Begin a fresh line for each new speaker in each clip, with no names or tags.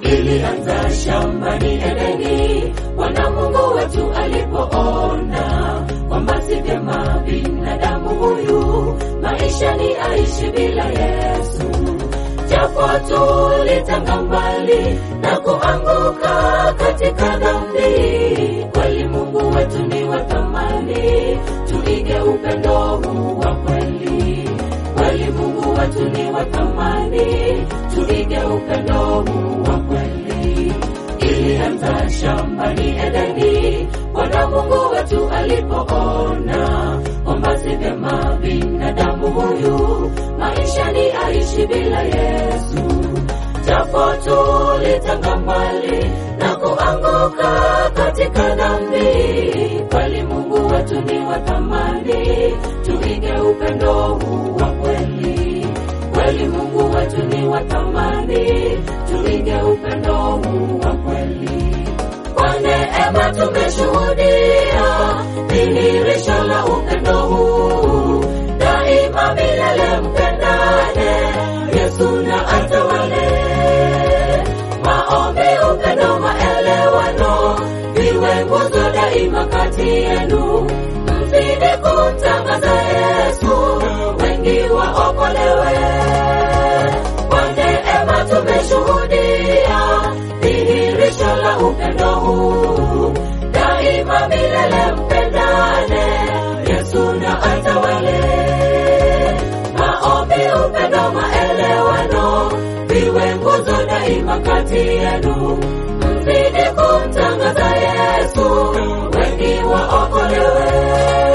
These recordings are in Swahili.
ilianza shambani Edeni, Bwana Mungu wetu alipoona kwamba si vyema binadamu huyu maisha ni aishi bila Yesu, japo tulitanga mbali na kuanguka katika dhambi, kweli Mungu wetu ni wa thamani, tuige upendo huu wa kweli. Kweli Mungu wetu ni wa thamani, tuige upendo huu wa kweli. Ilianza shambani Edeni, Bwana Mungu wetu alipoona kwamba si vyema binadamu huyu maisha ni aishi bila Yesu, japo tulitanga mbali na kuanguka katika dhambi, kweli Mungu wetu ni wa thamani, tuige upendo huu wa kweli. Kweli Mungu wetu ni wa thamani, tuige upendo huu wa kweli. Kwa neema tumeshuhudia dhihirisho la upendo huu, daima milele mpendane, Yesu na atawale. Maombi, upendo, maelewano viwe nguzo daima kati yenu, mzidi kumtangaza Yesu, wengi waokolewe. Kwa neema tumeshuhudia dhihirisho la upendo huu, daima milele mpendane, Yesu na atawale. Maombi, upendo, maelewano viwe nguzo daima kati yenu, mzidi kumtangaza Yesu, wengi waokolewe.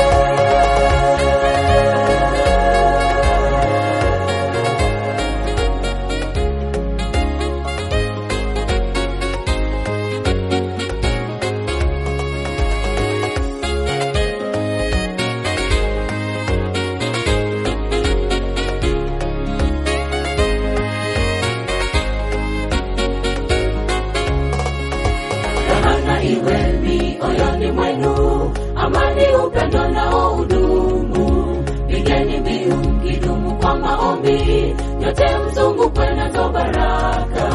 Raha iwe mioyoni mwenu, amani, upendo nao udumu. Pigeni mbiu mkidumu kwa maombi, nyote mzungukwe nazo baraka.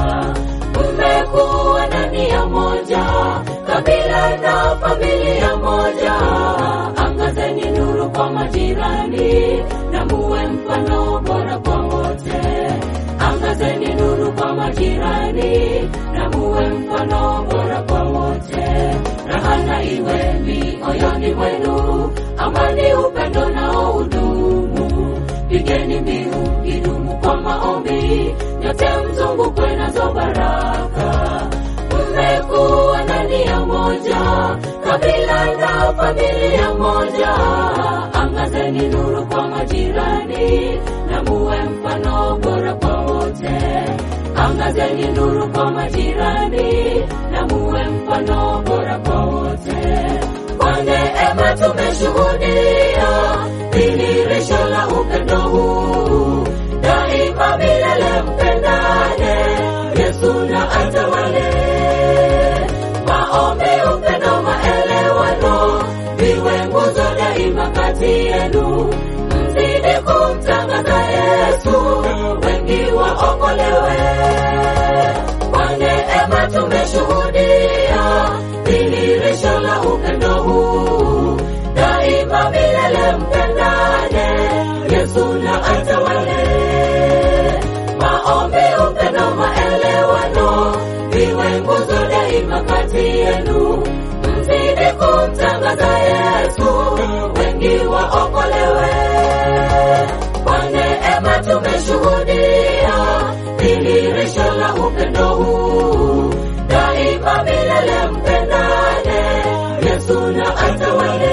Mmekuwa ndani ya moja, kabila na familia moja. Angazeni nuru kwa majirani, na muwe mfano bora kwa wote. Angazeni nuru kwa majirani, na muwe mfano bora kwa wote. Raha na iwe mioyoni mwenu, amani, upendo nao udumu. Pigeni mbiu idumu kwa maombi, nyote mzungukwe nazo baraka. Mmekuwa ndani ya moja, kabila na familia moja. Angazeni nuru kwa majirani, na muwe mfano bora kwa wote. Angazeni nuru kwa majirani, na muwe mfano bora kwa wote. Kwa neema tumeshuhudia dhihirisho la upendo huu, daima milele mpendane, Yesu na atawale. Maombi, upendo, maelewano viwe nguzo daima kati yenu, mzidi kumtangaza Yesu, wengi waokolewe. Kwa neema tumeshuhudia dhihirisho la upendo huu, daima milele mpendane, Yesu na atawale. Maombi, upendo, maelewano viwe nguzo daima kati yenu, mzidi kumtangaza Yesu, wengi waokolewe. Kwa neema tumeshuhudia dhihirisho la upendo huu, daima milele mpendane, Yesu na atawale.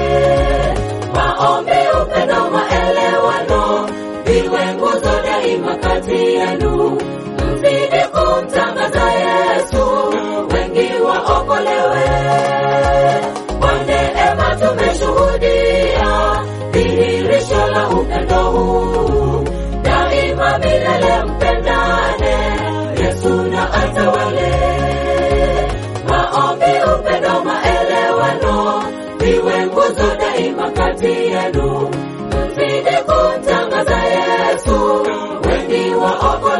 Maombi, upendo, maelewano viwe nguzo daima kati yenu, mzidi kumtangaza Yesu, wengi waokolewe. Kwa neema tumeshuhudia dhihirisho la upendo huu, daima milele mpendane, Yesu na atawale. Maombi, upendo, maelewano viwe nguzo daima kati yenu, mzidi kumtangaza Yesu, wengi waokolewe.